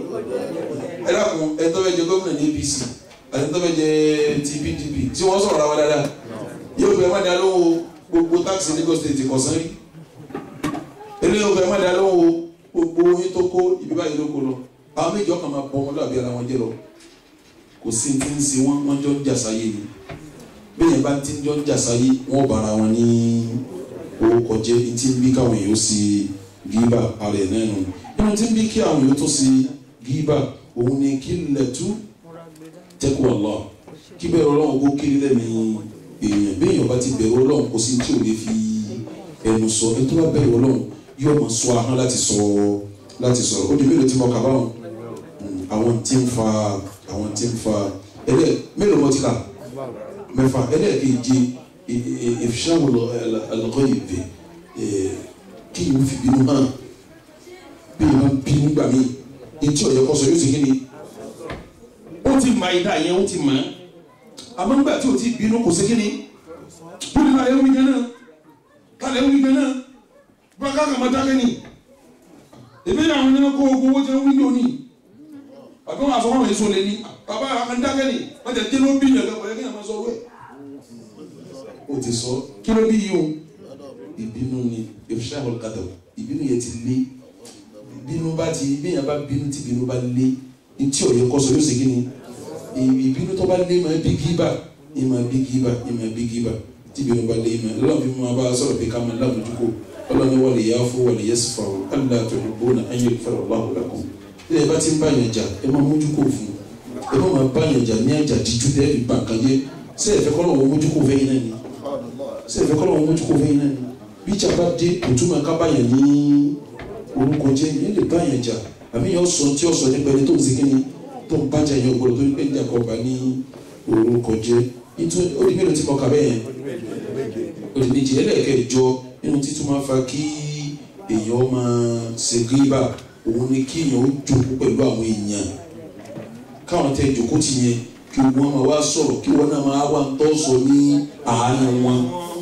Speaker 1: ẹ dákun ẹ tó fẹ́ jẹ gómìnà ní APC àti tó fẹ́ jẹ ti PDP tí wọ́n sọ̀rọ̀ àwọn dáadáa yóò fẹ́ má dá lóhùn gbogbo táàkì Lagos State kọ̀sán rí eléyìí ó fẹ́ má dá lóhùn gbogbo yín tó kó ibi báyìí ló kó lọ àwọn méjì ọkàn máa bọ wọn lọ́àbí ara wọn jẹ́ lọ kò sí ti ń se wọn wọn jọ ń jà sáyé ni bẹ́ẹ̀ bá ti ń jọ ń jà sáyé wọn bára wọn ní orúkọ jẹ́ ní ti ń bí káwọn èèyàn sí gíbà ara ẹ̀ náà nù nínú tí ń bí kí àwọn èèyàn tó sí gíbà òun ni kí lẹ́tú tẹ́kù Allah kí bẹ̀rù ọlọ́run kó kiri lẹ́nu èèyàn bẹ́ẹ̀ yọ̀ọ́ bá ti bẹ̀rù ọlọ́run kò sí tí ò lè fi ẹnu sọ ẹ tó bá bẹ̀rù ọlọ́run yóò mọ sọ ahọ́n láti sọ láti sọ̀rọ̀ ó di mélòó tí mo kà báwọn àwọn tí ń fa àwọn tí ń fa ẹlẹ mélòó mo ti kà mẹ́fà ẹlẹ́ẹ̀kejì ìfisáwò alọ́kọ́ ìbè kí ni mo fi bínú hàn bí mo bí nígbà míì etí ọ̀yẹ́ kọ́sọ̀ yóò ti kí ni ó ti mọ ìdá yẹn ó ti mọ̀ ẹ́ àmọ́ nígbà tí o ti bínú kò sí kí ni ó ní ká lè wí gan náà ká lè wí gan náà baka kama dákẹ́ ni ebi yà wọn kó ogun owó tẹ wí lónìí àbí wọn àfọwọ́n èso lé ní bàbá àwọn dákẹ́ ni wọn tẹ kíló bí yàn lẹ́kọ̀ọ́ yẹ kí yàn máa sọ wẹ̀. o ti sọ kíló bí yìí o ìbínú ni ìfisà ọ̀kadà ìbínú yẹn ti lé ìbínú bá ti bíyàn bá bínú tí ìbínú bá lé ntí ọ̀yẹ́ kọ́sọ yóò ṣe kí ni ìbínú tó bá lé máa bí gíbà ìmọ̀ bí gíbà ìmọ̀ bí gíbà tí ìbínú bá lé ìmọ̀ lọ́wọ́ fi mú wa bá a sọ̀rọ̀ pé ká máa lábùjú kó ọlọ́ni wọlé yà fún wọlé yẹ sùfà o alá tó ní bóna ayé fẹrẹ ọlọ́hùn lẹ́kùn ilé ẹ bá ti ń bá yàn jà ẹ máa mójú kó fún ẹ má máa bá yàn jà ní àjà díjú tẹ́ ẹ fi bà kan jẹ́ ṣé ẹ fẹ́ kọ́ lọ́wọ́ mójú kó fẹ́yìn náà ni ṣé ẹ fẹ́ kọ́ lọ́wọ́ mójú kó fẹ́yìn náà ni bí ìjà bá dé òtún máa ká bá yàn ní orúkọ jẹ́ yẹn lè bá yàn jà àmì yàn sọ tí ó sọ nípa ẹni tó ń segin ni tó ń bájà yàn gbọdọ̀ tó ń pè ní àkọ́bà ní orúkọ jẹ́ ó di mélòó tí mo kà bẹ́ẹ̀ yẹn ó di méjì ẹlẹ́ẹ̀kẹ́ nínú títún máa fa kí èèyàn máa ṣe gíbà òun ni kí èèyàn ó jókòó pẹ̀lú àwọn èèyàn káwọn tẹ jókòó ti yẹn kí wọ́n máa wá sọ̀rọ̀ kí wọ́n náà máa wá ń tọ́ sọ ní àárín wọn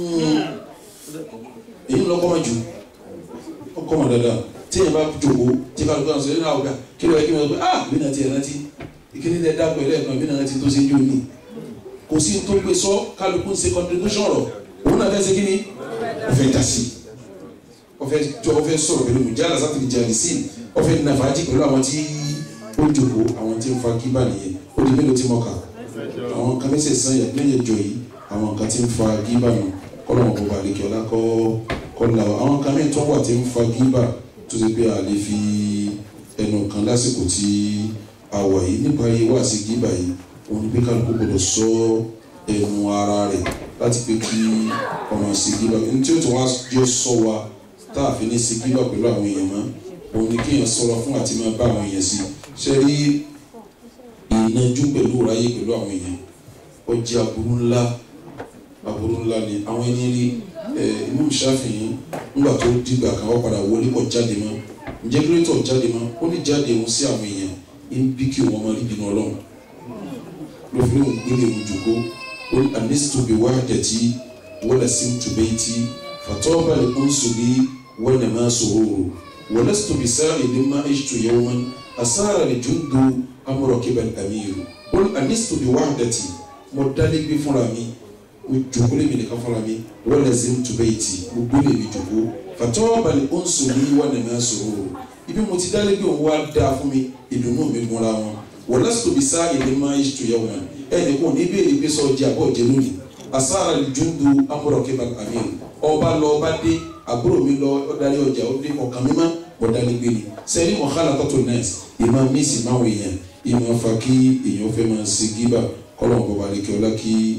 Speaker 1: èyí lọ́kọ́ máa jù ọkọ̀ máa dáadáa tí èèyàn bá jókòó tí ká lóko àwọn sọ yẹn náà ọ̀gá kí ló yẹ kí wọ́n sọ pé ah bí náà ti ẹ̀ rántí ìkíní tẹ dápọ̀ ẹlẹ́ẹ̀kan bí náà ti tó ṣe jó ní kò sí tó gbé sọ kálukú ń ṣe contribution rọ̀ òun náà fẹ́ ṣe kí ni ọfẹ dasi ọfẹ jọ ọfẹ sọ̀rọ̀ pẹ̀lú mujala sátìrì jalisi ọfẹ nàfàájì pẹ̀lú àwọn tí ó jòkó àwọn tí ń fa kíbà nìyẹn ó di mélòó tí mo kà àwọn kan mẹsẹ sàn yà lẹ́yìn ẹjọ́ yìí àwọn kan tí ń fa kíbà nù kọlọmọ bọba àlekè ọlá kọ kọlà àwọn kan mẹ́rin tó wà tí ń fa kíbà tó ti pé a lè fi ẹnu kan lásìkò tí a wà yìí nípa yìí wá sí kíbà yìí òun ni pé kálukú gbọ́dọ̀ sọ ẹnu ara rẹ̀ láti pé kí ọmọ sigiba ní tí ó tún wá jẹ́ sọ wa tá a fi ní sigiba pẹ̀lú àwọn èèyàn mọ́ òun ni kéèyàn sọ̀rọ̀ fún àti máa bá àwọn èèyàn sí ṣe rí ìnajú pẹ̀lú ráyè pẹ̀lú àwọn èèyàn ó jẹ́ aburú ńlá aburú ńlá ni àwọn ẹni rí ẹ Imam Shafi'i ńgbà tó dìgbà kan wọ́n padà wọlé kọ́ jáde mọ́ ǹjẹ́ kírétọ̀ jáde mọ́ ó ní jáde òun sí àwọn èèyàn ń bí kí wọ́n máa rí bínú ọlọ́run ló fi lóun gbélé òun jòkó قل أنست بوحدتي ولسمت بيتي فطاب الأنس لي ونما سرور ولست بسائل ما عشت يوما أسار الجند أم ركب الأمير قل أنست بوحدتي مدلك بفرامي ojokole mi nìkan fúnra mi walazimtu bayti gbogbo lè mi jòkó fatọ́ọ̀bà lè ń sùn ní wà nínú àsòrò ibi mo ti dálé bí òun wá dáa fún mi ìdùnnú mi gúnra wọn wọlásítò bí sáà èdè máa ń ṣètò yẹwò náà ẹnì kan ní ìbéèrè pé sọ jẹ àbọ̀ jẹ lónìí asára lùjúndù amúrọ̀kẹ́bà àmín ọba lọ ọba dé àbúrò mi lọ ọdarí ọjà ó dé ọkàn mímá ọ̀dàlégbé ni sẹ́ni mọ̀hálà tọ́tò nẹ́ẹ̀sì ìmọ̀ mísì máa wọ̀ èèyàn ìmọ̀ fa kí èèyàn fẹ́ máa ṣe gíbà kọ́lọ̀ bọ̀bà lẹ́kẹ́ ọlá kí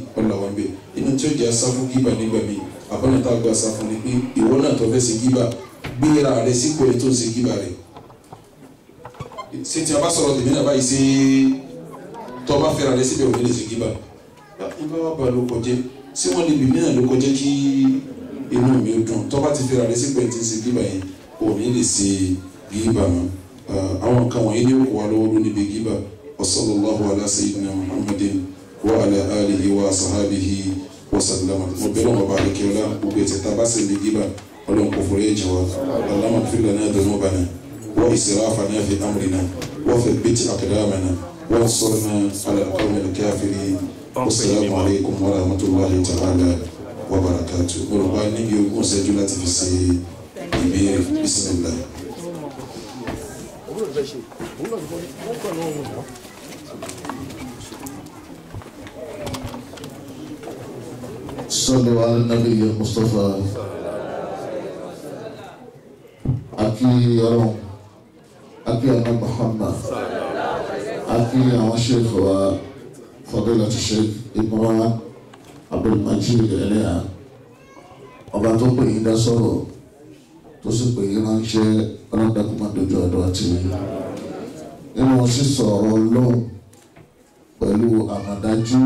Speaker 1: ọ̀là wọn bẹ inú tí ó jẹ́ asáfún gíba nígbà mi àbọ̀nà tá a gba asáfún ni pé ìwọ náà tó fẹ́ ṣe gíba gbéra rẹ sípò ẹ̀ tó ń ṣe gíba rẹ ṣé tí a bá sọ̀rọ̀ tèmi náà báyìí ṣe tó bá fẹ́ra rẹ síbẹ̀ òní lè ṣe gíba ìbá wa bá ló kọjẹ́ sí wọn lè bìmí náà ló kọjẹ́ kí inú mi ó dùn tó bá ti fẹ́ra rẹ sípò ẹ̀ tí ń ṣe gíba yẹn òní lè ṣe gíba mọ́ àwọn kan wọ̀nyí ní òkú wa lọ́wọ́ ló níbi gíba wa sallallahu ala sayyidina muhammadin wa ala alihi wa sahabihi wa sallama mo bẹ̀rẹ̀ wọn bá a kí ọlá gbogbo ẹ̀tẹ̀ tá a bá sì ní gíba ọlọ́run kò fòrè ẹ̀jẹ̀ wa allahumma ighfir lana dhunubana wa israfana fi amrina wa thabbit aqdamana wa ansurna ala alqawmi alkafirin wasalaamu alaykum wa rahmatulahi ta'ala wa barakatuh mo rò bá níbi ogún ṣẹ́jú láti fi ṣe ìbéèrè bisimilah.
Speaker 3: òun náà fẹ́ ṣe òun náà fẹ́ wọ́n kọ́ ní ọ̀hún náà.
Speaker 5: صلوا على النبي المصطفى أكي يرون أكي أنا محمد أكي أنا شيخ وفضيلة الشيخ إمران عبد المجيد إليها ọba tó pè yín dá sọ̀rọ̀ tó sì pè yín ránṣẹ́ ọlọ́dàkùnmá dojú ọ̀dọ̀ àti nínú sísọ ọ̀rọ̀ ọlọ́run pẹ̀lú àmọ̀dájú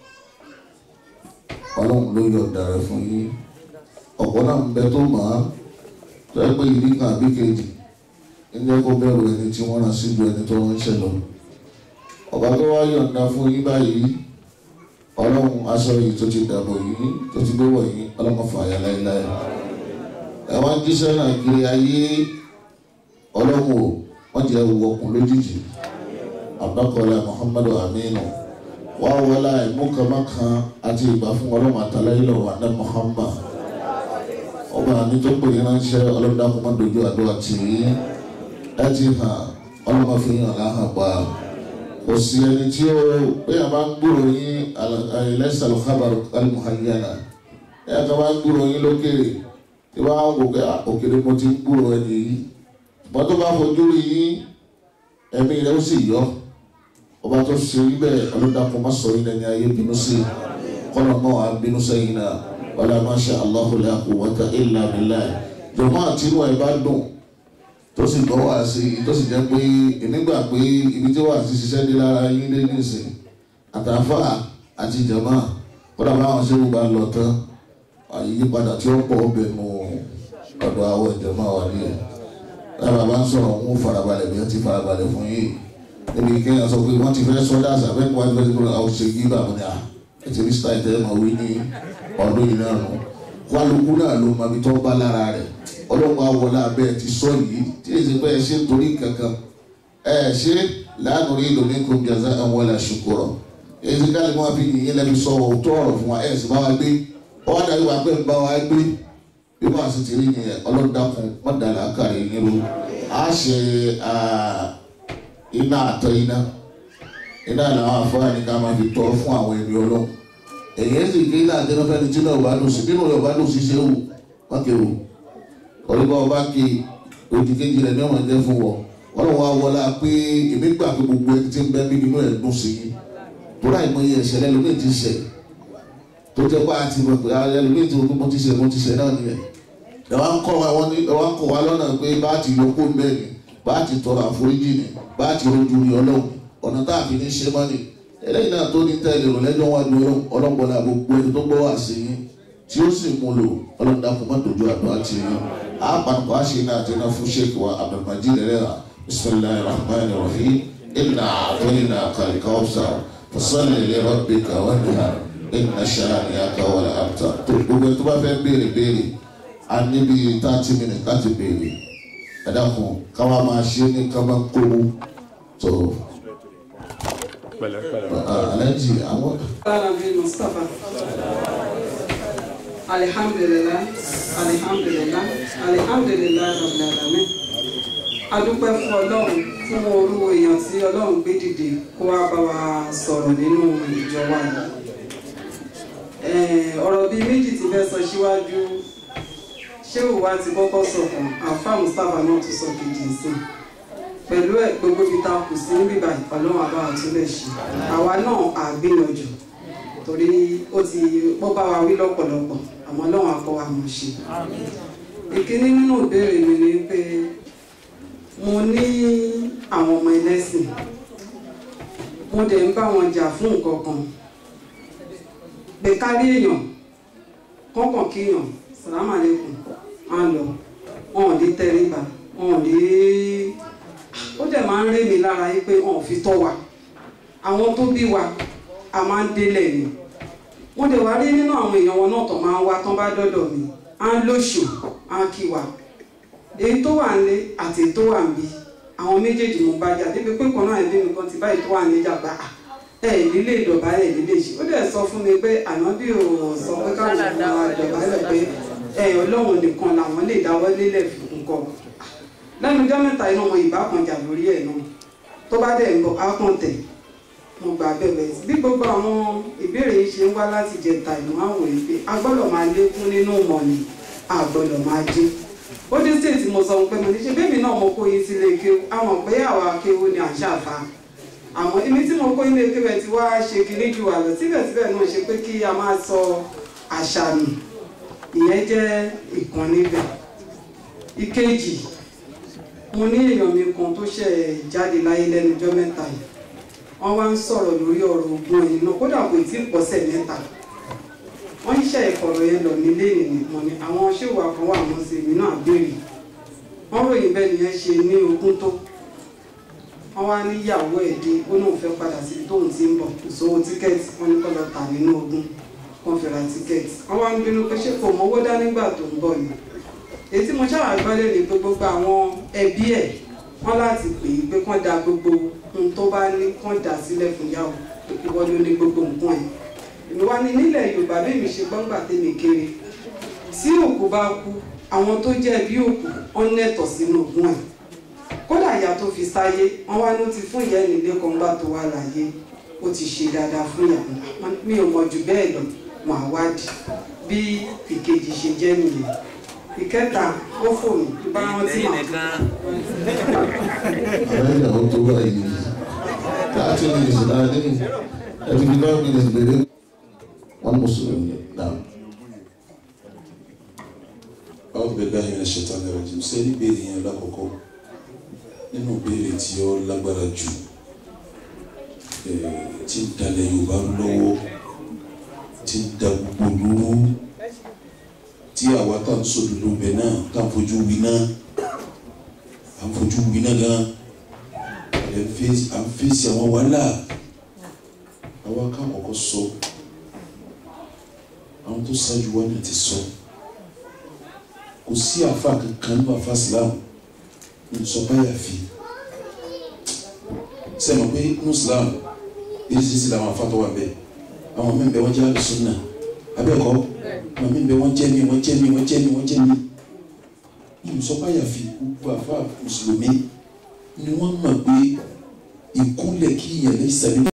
Speaker 5: ọlọ́run ló yọ̀ǹda rẹ̀ fún yín ọ̀pọ̀ náà ń bẹ tó mọ̀ á tó ẹ pé ìdí kan àbí kejì ń jẹ́ kó bẹ̀rù ẹni tí wọ́n rán síjú ẹni tó ń ṣẹ̀ lọ. ọba tó wá yọ̀ǹda fún yín báyìí ọlọ́run aṣọ yìí tó ti dàbò yìí tó ti gbé wọ̀ yín ọlọ́run fààyà láéláé. ẹ wá ń jíṣẹ́ náà kiri ayé ọlọ́run ò wọ́n jẹ́ wọkùn lójijì abakọ̀lá muhammadu aminu wá wọlá ìmúkàmákan àti ìgbà fún ọlọ́run àtàlẹ́yìnlọ wà ní muhammad ọba àní tó pè é ránṣẹ́ ọlọ́dàkùn má dojú àdúrà tì í ẹ ti hàn ọlọ́mọ fi hàn láhàn pa kò sí ẹni tí ó pé a máa ń gbúrò yín ẹlẹ́sìn alùkábàrù alimuhayana ẹ ká máa ń gbúrò yín lókèrè tí wọ́n á wò pé òkèrè mo ti ń gbúrò ẹni yìí ṣùgbọ́n tó bá fojú rí yín ẹ̀mí rẹ̀ ó sì yọ ọba tó ṣe rí bẹ́ẹ̀ ọlọ́dàkùn má sọ yín lẹ́ni ayé bínú sí kọ́nà náà á bínú sẹ́yìn náà wàlá masha Allahu la quwwata illa billah jọ̀mọ́ àti inú ẹ̀ bá dùn tó sì gbọ́ wá sí i tó sì jẹ́ pé ìnígbà pé ibi tí wàá ti ṣiṣẹ́ dé lára yín dé nísìn àtàfà àti jọ̀mọ́ kọ́nà báwọn ṣé wọ́n bá lọ tán àyípadà tí ó pọ̀ ọbẹ̀ nù ọ̀dọ̀ àwọn ìjọba wà ní ẹ̀ lára bá ń sọ̀rọ̀ wọn farabalẹ̀ bí wọ́n ti farabalẹ̀ fún yìí níbi kéèyàn sọ pé wọ́n ti fẹ́ sọ́dá àṣàbẹ́ kí wọ́n ti fẹ́ sọ́dá àwọn ṣe gíbà wọn ni à ètò ní sítáì tẹ́ máa wí ní ọdún yìí náà nù kálukú náà ló máa fi tọ́ bá lára rẹ̀ ọlọ́pàá wọlé abẹ́ ti sọ yìí tí èsì pé ẹ ṣe torí kankan ẹ ṣe láàánú rí lómi kò jàzá àwọn ẹ̀là ṣùkúrọ̀ èsì káàlì wọn fi yìnyín lẹ́bi sọ òótọ́ ọ̀rọ̀ fún wa ẹ̀ sì bá wa gbé ọwọ́ adarí wa pé ń bá wa gbé bí wọ́n sì ti rí yẹn ọlọ́dàkùn mọ́dàlá kàrí yín ro a ṣe iná àtọ iná iná làwọn afọ́nà ní ká máa fi tọ́ fún àwọn ènìyàn ọlọ́run èyí sì ké iná àtẹnufẹ́ ni tí náà wà lòsì nínú rẹ̀ wà lòsì ṣe wù wọ́n ké wù ọ̀rẹ́bá ọba ké òdì kejì rẹ̀ ní ọmọ jẹ́ fún wọn wọ́n lọ́wọ́ wọlé pé èmi gbà pé gbogbo ẹni tí ń bẹ́ bí nínú ẹ̀ dùn sí i tó láì mọ iye ẹ̀ṣẹ̀ lẹ́nu ní ti ṣẹ̀ tó jẹ́ pé àti mọ̀ pé ẹlòmíì tí mo ti ṣe mo ti ṣe náà nìyẹn ẹ wá ń kọ́ wa wọ́n ní ẹ wá ń kọ́ wa lọ́nà pé bá ti yọ kó bẹ́ẹ̀ ni bá ti tọrọ àforíjì ni bá ti rojú rí ọlọ́run ọ̀nà tá a fi ní ṣe mọ́ni eléyìí náà tó ní tẹ́lẹ̀ rò lẹ́jọ́ wá ju ọlọ́pọ̀ náà gbogbo ẹni tó gbọ́ wá sí yín tí ó sì mú lò ọlọ́run dàpọ̀ má dojú àdó àti yín á pàtàkì àṣẹ iná àti iná fún sheik wa abdulmajid rẹ́ra bisimilahi rahman rahim inna àtọ́yìnà kàlíkà ọ̀sà fasalli li rabbika wanhar inna shani'aka wal abtar tó gbogbo ẹni tó bá fẹ́ béèrè béèrè a níbi thirty minutes láti béèrè ẹ dákun káwa máa ṣe ní kábà kówó tó alájì àwọn.
Speaker 6: Alabi Mustapha. Alihamdulilah, alihamdulilah, alihamdulilah rabbil alamin. A dúpẹ́ fún Ọlọ́run fún orú èèyàn tí Ọlọ́run gbé dìde kó wá bá wa sọ̀rọ̀ nínú ìjọ wa yìí. Eh, Ọ̀rọ̀ bíi méjì ti fẹ́ sọ síwájú ṣé òwa ti kọ́kọ́ sọ̀kan àfa Mustapha náà tún sọ kejì sí i pẹ̀lú ẹ̀ gbogbo ibi tá a kù sí níbí báyìí ọlọ́run àbá àtúnlẹ̀ ṣe àwa náà àgbìyànjú torí ó ti ó bá wa wí lọ́pọ̀lọpọ̀ àmọ́ ọlọ́run akọ wa mọ̀ ṣe. ìkíní nínú ìbéèrè mi ni pé mo ní àwọn ọmọ ẹlẹ́sìn mo dẹ̀ ń bá wọn jà fún nǹkan kan pé kárí èèyàn kọ́kàn kíyàn sàlámà lẹ́kùn á lọ wọn ò ní tẹríba wọn ò ní ó dẹ̀ máa ń ré mi lára yìí pé wọn ò fi tọ́ wa àwọn tó bí wa a máa ń délẹ̀ ni wọ́n dẹ̀ wá rí nínú àwọn èèyàn wọn náà tó máa ń wá tán bá dọ́dọ̀ mi á ń lóṣù á ń kí wa èyí tó wà nílé àti èyí tó wà níbí àwọn méjèèjì mo bá jà débi pé kan náà ẹbí mi kan ti báyìí tó wà níjà gbà á ẹ nílé ìdọ̀bálẹ̀ nílé ìṣe ó dẹ̀ sọ fún mi pé ànábì ò sọ pé káwọn ọmọ ìdọ̀bálẹ̀ pé ẹ ọlọ́run nìkan làwọn lè dáwọ́ lélẹ̀ fún nǹkan lẹ́nu ọjọ́ mẹ́ta iná ọmọ ìbá kan jà lórí ẹ̀ náà tó bá dẹ̀ ń bọ̀ á kàn tẹ̀ mo gbà bẹ̀rẹ̀ bí gbogbo àwọn ìbéèrè yìí ṣe ń wá láti jẹta ìmọ̀ àwọn èyí pé a gbọ́dọ̀ máa lékún nínú ìmọ̀ ni a gbọ́dọ̀ máa dín ó dé stéètì mo sọ pé mo ní ṣe bébì náà mo kó yín sílé kéwú àwọn pé àwa kéwú ni àṣà fa àmọ́ ibi tí mo kó yín lé kéwú ẹ ti wá ṣe kinní ju àlọ́ síbẹ̀síbẹ̀ náà ṣe pé kí a máa sọ àṣà nù ìyẹn jẹ́ ìkan níbẹ̀ ìkejì mo ní èèyàn mi kan tó ṣẹ̀ jáde láyé lẹ́nu ọjọ́ mẹ́ta yìí wọ́n wá ń sọ̀rọ̀ lórí ọ̀rọ̀ ogun ẹ̀yìn náà kódà kò tí ì pọ̀sẹ̀ mẹ́ta wọ́n ń ṣe ìkọ̀rọ̀ yẹn lọ nílé ìnìkan ni àwọn ṣéwà kan wà wọ́n sì mí náà béèrè wọ́n ròyìn bẹ́ẹ̀ nìyẹn ṣe ní ogún tó wọ́n wá níyàwó ẹ̀ dé ó náà fẹ́ padà síbi tóun ti ń bọ̀ kò sówó tíkẹ́ẹ̀tì wọ́n ní kó lọ tà nínú ogún wọ́n fi ra tíkẹ́ẹ̀tì wọ́n wá ń bínú pé ṣé kò mọ́wó dá nígbà tó ń bọ̀ ni èyí tí mo ṣáà gbọ́dọ̀ ní pé gbogbo àwọn ẹbí ẹ̀ wọ́n láti pè é pé kán da gbogbo ohun tó bá ní kán dà sílẹ̀ fún yàwó ìwọ ló ní gbogbo nǹkan ẹ̀ èmi wá ní nílẹ̀ yorùbá bí mi ṣe gbọ́ngbà tèmi kéré tí òkú bá kú àwọn tó jẹ́ bí òkú wọ́n nẹ̀tọ̀ sínú ogún ẹ̀ kódà ìyá tó fi sáyé wọ́n wá ló ti fún ìyá ẹni ilé kan gbà tó wà láyé ó ti ṣe dáadáa fún ìyàwó mi ò mọ̀ jù bẹ́ẹ̀ lọ wọn àwádìí bí ìkejì ṣe jẹ́ nìyẹn ìkẹta ó fò mí bá wọn tí màá
Speaker 5: àwọn ìyàwó tó wà yìí láti ní ìsìn náà ní ẹbí bí náà mílíọ̀nù gbèrè wọn mùsùlùmí náà.
Speaker 1: A'udhu billahi minash shaitani rajim sẹ́ni béèrè yẹn lákọ̀ọ́kọ́ nínú béèrè tí ó lágbára jù eh, tí ń dalẹ̀ Yorùbá lọ́wọ́ tí ń da gbogbo lóró tí àwa tá à ń sòdodo bẹ̀ náà tá à ń fojú wí náà à ń fojú wí náà gan à ń fèsì à ń fèsì àwọn wàhálà àwa ká kọ́kọ́ sọ àwọn tó ṣáájú wa náà ti sọ kò sí àfa kankan nínú àfa Islam nsọpáyà fi sẹ́mi pé ní Islam eréṣiríṣi làwọn afa tó wà bẹ́ẹ̀ àwọn míì bẹ wọ́n jẹ́ àlùsùnà abẹ́ẹ̀kọ́ àwọn míì bẹ wọ́n jẹ́ mi wọ́n jẹ́ mi wọ́n jẹ́ mi wọ́n jẹ́ mi nsọpáyà fi gbogbo àfa mùsùlùmí ni wọ́n mọ̀ pé ìkúnlẹ̀ kí ìyẹn lè sẹ́ni